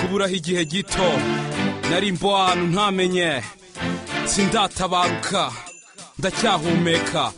kuburaho igihe gito nari mbo ahantu ntamenye sindatabaruka ndacyahumeka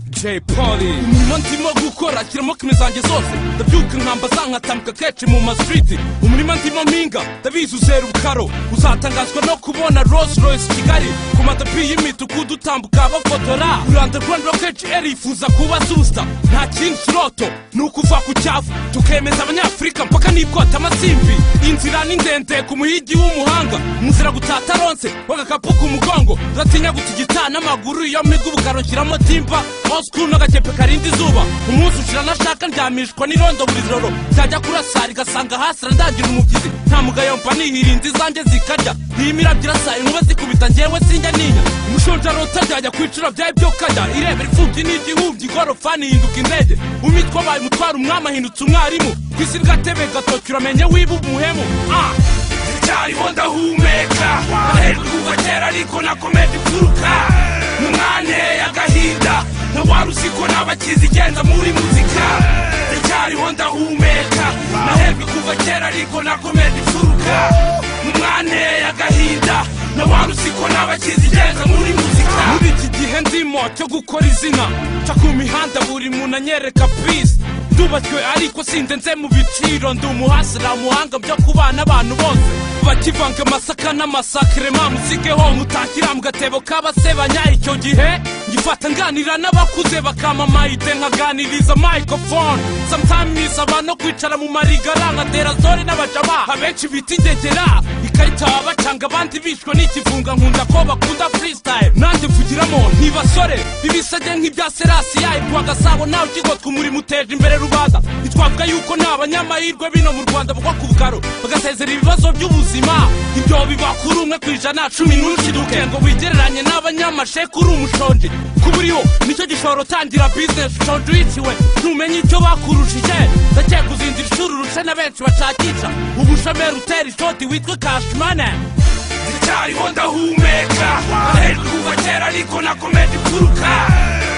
Jay Polly umurimo ndimo gukora kirimo kimwe zanjye zose ndabyuka inkamba zankatambuka kenshi mu masiriti umurima ndimo mpinga ndabizi uzera ubukaro uzatangazwa no kubona Rolls Royce Kigali ku matapi y'imituku utambuka bafotora uranda Rwanda kenshi eri yifuza kuba susta nta kindi kiroto ni ukuva ku cyavu tukemeza abanyafurika mpaka n'ikota amasimbi inzira ni ndende ku muhigi w'umuhanga umuzira gutataronse w'agakapu ku mugongo ndatinya gutigita n'amaguru iyo miga ubukaro nshyiramo timba osikuru n'agakepe karinda izuba umunsi ushira nashaka ndyamishwa n'irondo buri joro ryajya kurasa rigasanga hasi randagira umubyizi nta mugayo mba nihirinda izanjye zikarya iyi mirabyo irasa inkuba zikubita njyewe sinjya ninya umushonja rota ryajya ku icura byawe byo kajya irebera imfubyi n'igihumbyi igorofani ihinduka indege umitwa abaye umutwara umwami ahindutse umwarimu ku isi ry'agatebe gatoki uramenye wiba umuhemu ah ndacyariho ndahumeka aherwe kuva kera ariko nakomeje imfuruka mu mwanya y'agahinda nka wari uzi ko nabakizi igenza muri muzika ndacyariho ndahumeka naherwe kuva kera ariko nakomeje imfuruka mu mwanya y'agahinda na wari uzi ko nabakizi igenza muri muzika muri iki gihe ndimo cyo gukora izina nca ku mihanda buri muntu anyereka pisi ndubakiwe ariko sindenze mu biciro ndi umuhasira muhanga byo kubana abantu bose bakivanga amasaka n'amasakire mamusigeho mutakira mu gatebo k'abasebanya icyo gihe ngifata nganira n'abakuze bakama mayide nkaganiriza microphone sometimes abantu kwicara mu marigara nka derazore n'abajama abenshi bita indegera ikarita bacanga abandi bishwe n'ikivunga nkunda ko bakunda freestyle nanjye mvugiramo ntibasore ibisage nk'ibya serasi yayibwa gasabo nawe ukigotwa umurimo uteje imbere rubanda ntitwavuga yuko nta banyamahirwe bino mu rwanda bagwa ku bugaro bagasezera ibibazo by'ubuzima ibyo biba kuri umwe ku ijana cumi n'ushiduke ngo wigereranye n'abanyamasheku uri umushonji kuba uriho nicyo gishobora utangira bizinesi ushonje uyiciwe ntumenye icyo bakurushije ndakeka uzindira ishuri urushe na benshi bashakisha ubushomeri utera ishoti witwa kashimane ndacyariho ndahumeka ahejwe kuva kera ariko nakomeje imfuruka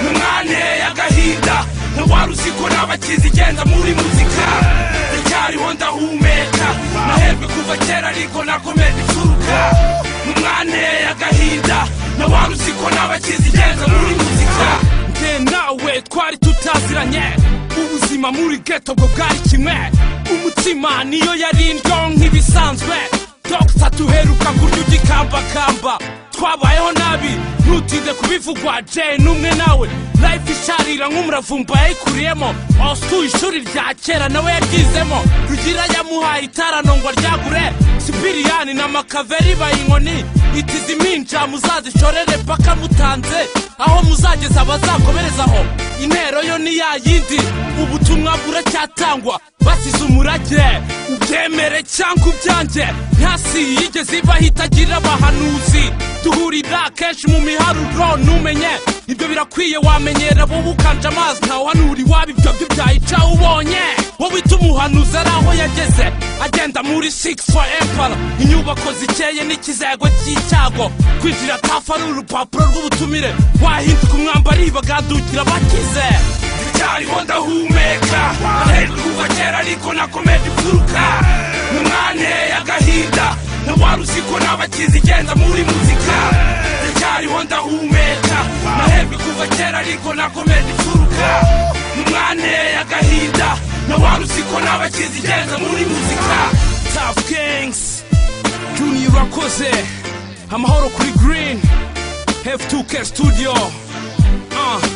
mu mwanya y'agahinda nka wari uzi ko nabakizi igenza muri muzika ndacyariho ndahumeka nahejwe kuva kera ariko nakomeje imfuruka mu mwanya y'agahinda nka wari uzi ko nabakizi igenza muri muzika njye nawe twari tutaziranye ubuzima muri geto bwo bwari kimwe umutima niyo yari indyo nk'ibisanzwe dogita duheruka kurya ugikambakamba twabayeho nabi ntutinde kubivugwa jay n'umwe nawe life isharira nk'umuravumba yayikuriyemo osu ishuri rya kera nawe yaryizemo rugira yamuhaye itarano ngo aryagure sipiriyani na makaveri bayinkoni itiziminja muzazishorere paka mutanze aho muzageza bazakomerezaho intero yo ni ya yindi ubutumwa buracyatangwa basize umurage ubyemere cyangwa ubyange ntasi yigeze ibaho itagira abahanuzi duhurira kenshi mu miharuro ntumenye ibyo birakwiye wamenyera wowe ukanje amazi ntawuhanura iwabo ibyo byo byayica ubonye wowe uhita umuhanuzi ari aho yageze agenda muri sigisi foru empara inyubako zikeye n'ikizego cy'icyago kwinjira tafu ari urupapuro rw'ubutumire wahinduka umwambari bagandukira bakize ndacyariho ndahumeka ahejwe kuva kera ariko nakomeje imfuruka mu mwanya y'agahinda nka wari uzi ko nabakizi igenza muri muzika ndacyariho ndahumeka nahejwe kuva kera ariko nakomeje imfuruka mu mwanya y'agahinda nka wari uzi ko nabakizi igenza muri muzika tafu kingisi juniya urakoze amahoro kuri girini hefu tuke studio ah